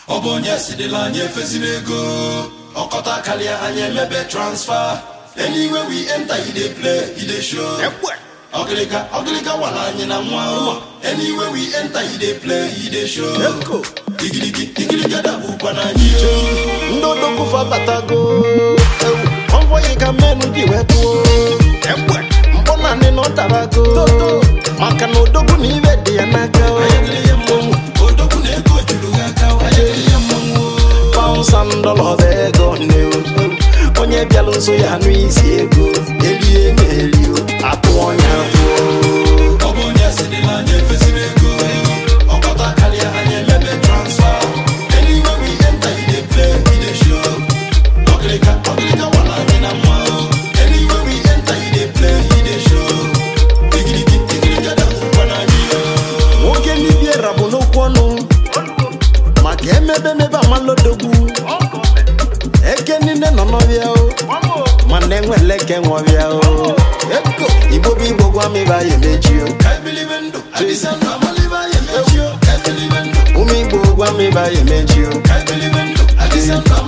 ọ bụ onye sidila anyị efezila ego ọkọta karịa anyị emebe transfa anywhere we enter he dey play he dey show ọgịrịga ọgịrịga wara anyị na nwa o anywhere we enter he dey play he dey show igirigi igirigi dabụkwa na anyị o ndị odogwufa batago ewu ọnvọghị ka mmenụ ji wee pụọ mkpọ naanị na ọ darago maka na odogwu na ibe dị ya n'aka o. anyị dịrị ya mmanwụ odogwu na ego juru ha aka anyị dịrị ya mmanwụ o paụns and dollars ego nne o. onye bịalụ nso ya anụ isi ego erie na eri o. atụ ọnya atụọ ọ bụ onye sidila anyị efezila ego ọkọta karịa anyị emebe transfa anywhere we enter he dey play he dey show ọgịrịga ọgịrịga wara anyị na nwa o anywhere we enter he dey play he dey show igirigi igirigi dabụkwa na anyị o nwoke n'ibiera bụ n'okwu ọnụ maka emebe emebe amalodogwu eke niile nọ n'ọbịa o mana enwele eke nwọbịa o eko igbo bụ igbo gwa m ibe anyị emechi o ka ebilibe ndụ adịsa ndụ amalibe anyị emechi o ka ebilibe ndụ ụmụ igbo gwa m ibe anyị emechi o ka ebilibe ndụ adịsa ndụ